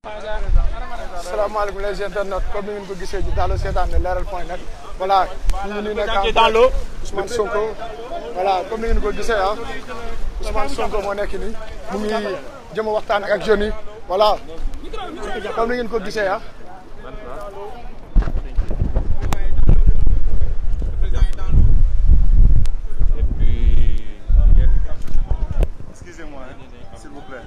salaamaaleykum les internautes comme ni ngeen ko gisee ci Dallo seetaan ne leeral point net voilà ñu ngi nekk en Dallo Ousmane Sonko voilà comme ni ngeen ko gisee ah Ousmane Sonko moo nekk nii mu ngi jëm a waxtaan ak jeunes yi voilà comme ni ngeen ko gisee ah. Excusez-moi, hein, s'il vous plaît.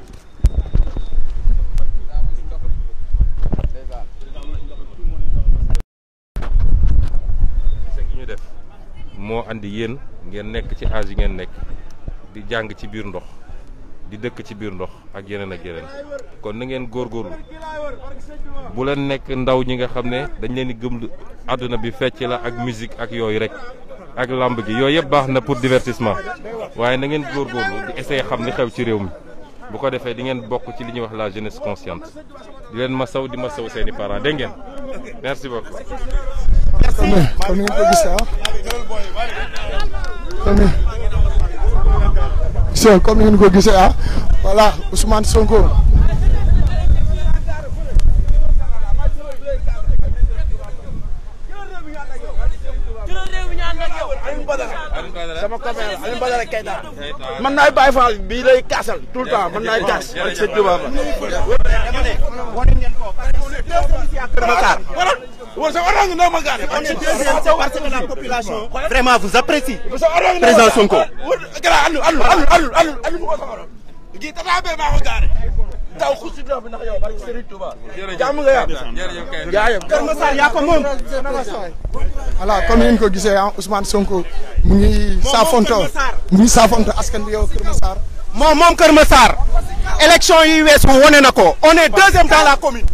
gi ñu def moo andi yéen ngeen nekk ci âge yi ngeen nekk di jàng ci biir ndox di dëkk ci biir ndox ak yeneen ak yeneen kon na ngeen góorgóorlu bu leen nekk ndaw ñi nga xam ne dañ leen di gëm àdduna bi fecc la ak musique ak yooyu rek ak lamb gi yooyu yëpp baax na pour divertissement waaye na ngeen góorgóorlu di essayer xam li xew ci réew mi bu ko defee di ngeen bokk ci li ñuy wax la jeunesse consciente di leen masaw di masaw seeni parents dégg ngeen merci beaucoup. comme ni comme ni ngeen ko gisee ah comme ni gisee comme ni ngeen ko gisee ah voilà Ousmane Sonko sama copain la Alioune Badara Keita man naay Baye Fall bii lay kaasal tout le temps man naay kaas ak sëñ Touba ba Vraiment, vous appréciez. Président Sonko. taw xusi do bi ndax yow barke Serigne Touba jàmm nga yaa jaayam Kër Massar yaa ko moom voilà comme ni ngeen ko gisee ah Ousmane Sonko mu ngi saafonto mu ngi saafonto askan bi yow Kër Massar moom moom Kër Massar élection yi weesu wone na ko on est deuxième dans la commune.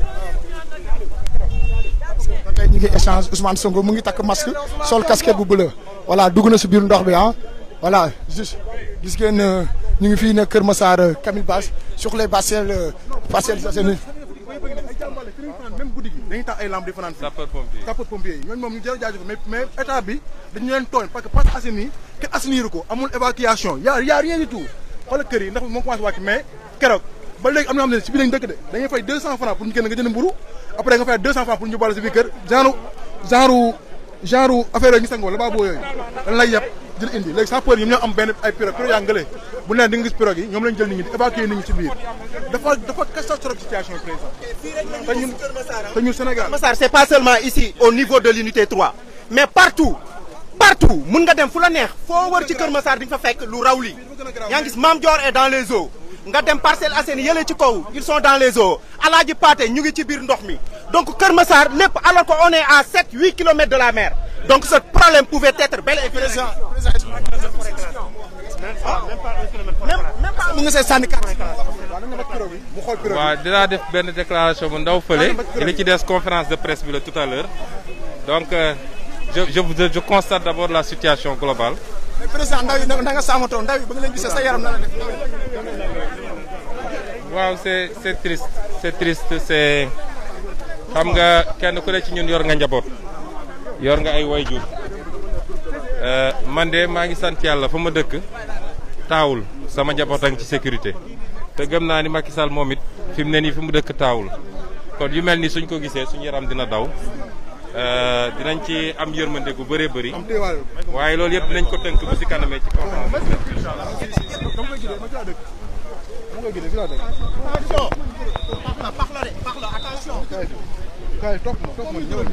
ba tey ñu ngi échange Ousmane Sonko mu ngi takk masque sol casquette bu bleu voilà dugg na si biir ndox bi ah voilà juste gis ngeen euh, ñu ngi fii ne Kër Massar euh, Camille Basse sur les parcelles euh, parcelles Assainies même guddi gi dañuy tax ay lamb di fanaan fii sapeur pompier. sapeur pompier yi ñooñu moom ñu jërë jaajëf mais mais état bi dañu leen tooñ parce que Parcelles Assainies kenn assainir ko amul évacuation y a y a rien du tout xoolal kër yi ndax moo commencé wàcc mais keroog ba léegi am na xam ne si biir lañ dëkk de dañuy fay 200 francs pour ñu génn nga jënd mburu après nga fay 200 francs pour ñu boole si biir kër genre genre genre affaire yooyu ñu sangoo la baa boo yooyu dañ lay yeb jël indi léegi sapeur yi ñoo am benn ay pirogue pirogue yaa ngële bu leen di nga gis pirogue yi ñoom lañ jël nit ñi di évacuer nit ñi si biir dafa dafa catastrophe situation président te ñun te ñun Sénégal Kër Massar c'est pas seulement ici au niveau de l'unité 3 mais partout partout mun nga dem fu la neex foo wër ci Kër Massar di nga fa fekk lu raw lii yaa ngi gis Mame Dior est dans les eaux nga dem Parcelles Assainies yële ci kaw ils sont dans les eaux Alaaji Paate ñu ngi ci biir ndox mi donc Kër Massar lépp alors que on est à 7 8 kilomètres de la mer donc ce problème pouvait être bel et bien même même pas mu ngi see sànni carte mu xool pirogue waaw dinaa def benn déclaration bu ndaw fële li ci des conférence de presse bi la tout à l'heure donc euh, je je je je constate d'abord la situation globale mais président ndaw yi da nga saamatoo ndaw yi ba nga leen gisee sa yaram na la def waaw c'est c'est triste c'est triste c'est xam nga kenn ku ne ci ñun yor nga njaboot yor nga ay wayjur Euh, man de maa ngi sant yàlla fa ma dëkk taawul sama njaboot a ngi ci sécurité te gëm naa ni Macky Sall moom it fi mu ne nii fi mu dëkk taawul kon yu mel ni suñ ko gisee suñu yaram dina daw euh, dinañ ci am yërmande gu bëree bëri am téewaale waaye loolu yëpp dinañ ko tënk bu si kanamee ci conférence de presse. dama koy gisee ma ci laa dëkk dama koy gisee fi laa dëkk kaay kaay topp ma topp ma ñëwal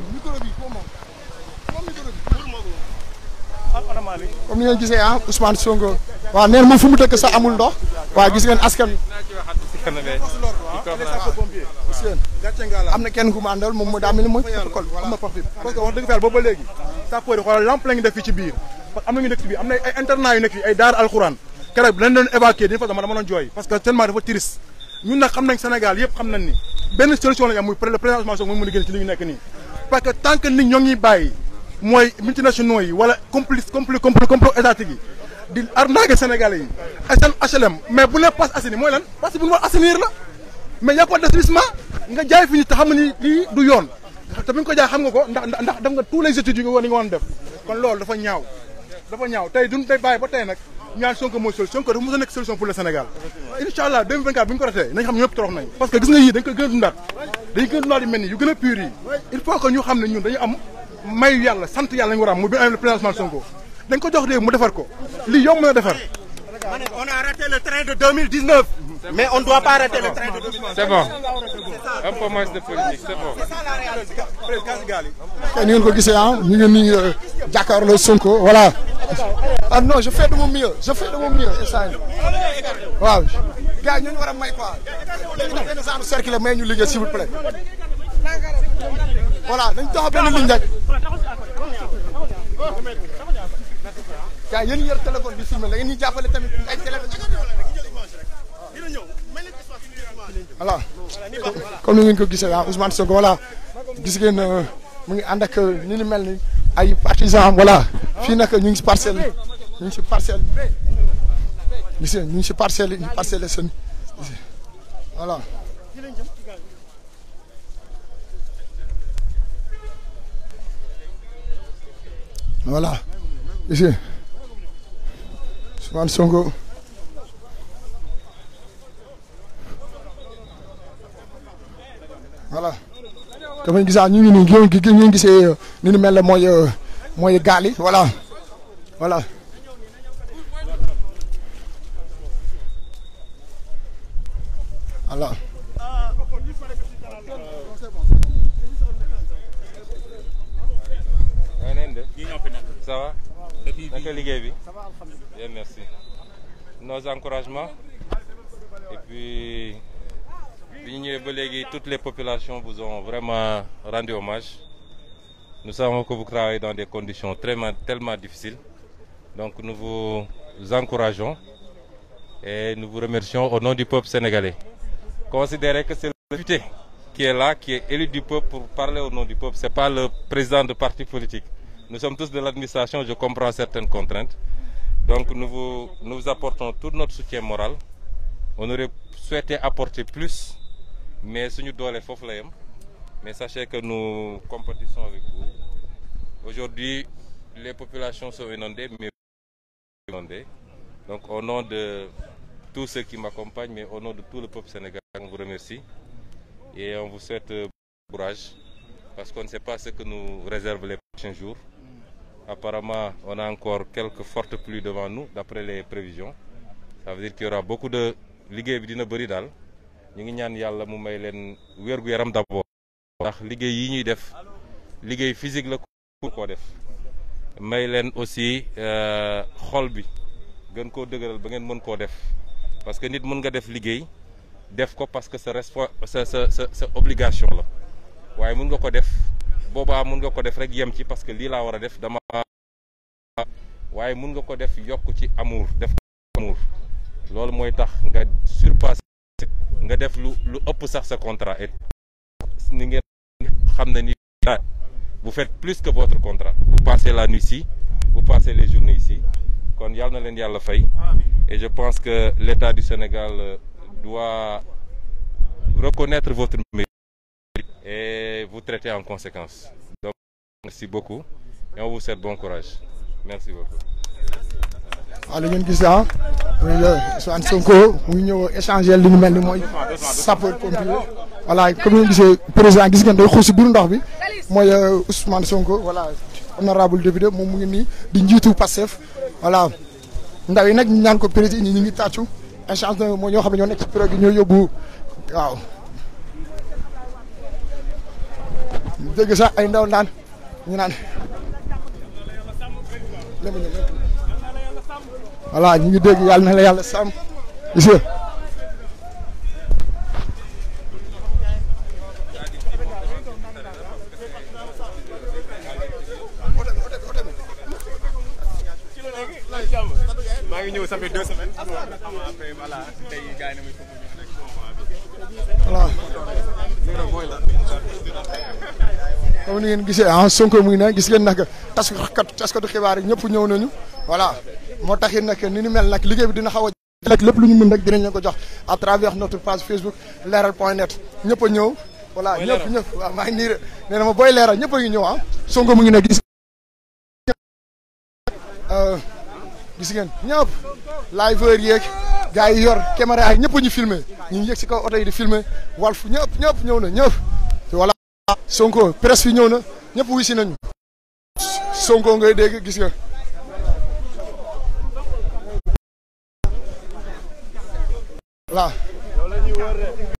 comme ni ngeen gisee ah Ousmane Sonko waaw nee na moom fu mu dëkk sax amul ndox waaw gis ngeen askan wi naa ci waxaat bu si kanamee ci conférence sapeur pompier gis ngeen gàcce nga la am na kenn ku mu àndal moom moo daa mel ni mooy protocole am na parti parce que wax dëgg fa yàlla boobu ba léegi sapeur yi xoolal lampe la ñu def fii ci biir parce que am na ñu nekk ci biir am na ay internat yu nekk fii ay daara alxuraan keroog lañ doon évacuer dañu fa dama dama doon jooy parce que tellement dafa triste ñun nag xam nañ Sénégal yëpp xam nañ ni benn solution lañ am muy le président Ousmane Sonko mooy mën a génn ci li ñu nekk nii parce que tant que nit ñoo ngi bàyyi mooy multinationaux yi wala complice compli compli complot étatique yi di arnaquer Sénégalais yi SN HLM mais bu nee passe assaini mooy lan parce que bu ñu war assainir la mais y a pas d'assainissement nga jaay fi ñu te xam nga ni lii du yoon te bi nga ko jaay xam nga ko ndax ndax def nga tous les études yi nga war ni nga woon def kon loolu dafa ñaaw dafa ñaaw tey duñ tey bàyyi ba tey nag ñaan Sonko mooy solution Sonko dafa mos a nekk solution pour le Sénégal incha allah 2024 bu ñu ko ratee nañ xam ne ñëpp torox nañ parce que gis nga yii dañ ko gën a dundaat dañ gën a dundaat yu mel ni yu gën a pur yi il faut que ñu xam ne ñun dañu am mayu yàlla sant yàlla lañu war a am mu bi am le président Ousmane Sonko dañ ko jox réew mu defar ko lii yomb na defar On a raté le train de 2019, mais on ne doit pas rater le train de 2019. C'est bon. Un peu moins de politique, c'est bon. kay ni ngeen ko gisee ah ñu ngi nii jàkkaarloo Sonko voilà ah non je fais de mon mieux je fais de mon mieux instant yii waaw gars yi ñu war a may quoi léegi nag benn genre cercle may ñu liggéey s'il vous plaît voilà dañ taxaw benn ligne rek gars yéen yor téléphone bi filmé la ngeen ñu jàppale tamit ay téléphone voilà comme ni ngeen ko gisee ah Ousmane Sonko voilà gis ngeen mu ngi ànd ak ni ni mel ni ay partisans voilà fii nag ñu ngi si parcelle ñu ngi si parcelle gis ngeen ñu ngi si parcelle yi parcelle seen voilà. voilà gis ngeen Ousmane Sonko. voilà comme ni gisaa ñu ngi nii ñu ngi ñu ngi gisee ni ñu mel ne mooy mooy gaal yi voilà voilà. voilà. yaa neen de ça va naka liggéey bi bien merci nos encouragements et puis bi ñu ñëwee ba léegi toutes les populations vous ont vraiment rendu hommage nous savons que vous travaillez dans des conditions très tellement difficiles donc nous vous encourageons et nous vous remercions au nom du peuple sénégalais considérez que c'est le député qui est là qui est élu du peuple pour parler au nom du peuple c'est pas le président de parti politique nous sommes tous de l'administration je comprends certaines contraintes donc nous vous nous vous apportons tout notre soutien moral on aurait souhaité apporter plus mais suñu doole foofu la yem mais sachez que nous compétissons avec vous aujourd'hui les populations sont inondées mais inondées donc au nom de tous ceux qui m'accompagnent mais au nom de tout le peuple sénégalais on vous remercie et on vous souhaite courage parce qu'on ne sait pas ce que nous réservent les prochains jours apparemment on a encore quelques fortes pluies devant nous d'après les prévisions ça veut dire qu'il y aura beaucoup de liggéey bi dina bëri daal ñu ngi ñaan yàlla mu may leen wér-gu-yaram d'abord ndax liggéey yi ñuy def liggéey physique la ku koo def may leen aussi xol bi gën koo dëgëral ba ngeen mën koo def parce que nit mën nga def liggéey def ko parce que sa respo sa sa sa sa obligation la waaye mën nga ko def boobaa mën nga ko def rek yem ci parce que lii laa war a def dama waaye mën nga ko def yokk ci amour def amour loolu mooy tax nga surpasser nga def lu lu ëpp sax sa contrat et ni ngeen xam ne ni vous faites plus que votre contrat vous passez la nuit ici vous passez les journées ici kon yàlla na leen yàlla fay et je pense que l'État du Sénégal doit reconnaître votre mérite et vous traiter en conséquence donc merci beaucoup et on vous souhaite bon courage merci beaucoup waaw li ngeen gis ah muy Ousmane Sonko mu ngi ñëw échanger li ñu mel ni mooy sapeur pompier voilà comme ni ngeen gisee président gis ngeen day xuus si biir ndox bi mooy Ousmane Sonko voilà honorable député moom mu ngi nii di njiitu Pastef voilà ndaw yi nag ñu ñaan ko président ñi ñu ngi tàccu échange na moo ñoo xam ne ñoo nekk ci période gi ñoo yóbbu waaw dégg sax ay ndaw naan ñu naan voilà ñu ngi dégg yàlla na la yàlla sàmm gis nga maa ngi ñëw ça fait deux semaines. après voilà tey gars yi na muy foofu ñëw rek. voilà comme ni ngeen gisee ah Sonko mu ngi ne gis ngeen nag taskatu taskatu xibaar yi ñëpp ñëw nañu voilà moo taxit nag ni ñu mel nag liggéey bi dina xaw a rek lépp lu ñu mën rek dinañ leen ko jox à travers notre page Facebook leeral point net ñëpp a ñëw voilà ñëpp ñëpp waaw maa ngi nii nee na ma booy leeral ñëpp a ngi ñëw ah Sonko mu ngi ne gis gis ngeen ñëpp liveur yeeg gars yi yor caméra yi ñëpp ñu filmé ñu ngi yëg si kaw oto yi di filmé Walf ñëpp ñëpp ñëw na ñëpp te voilà Sonko presse fi ñëw na ñëpp wisi nañu Sonko ngay dégg gis nga voilà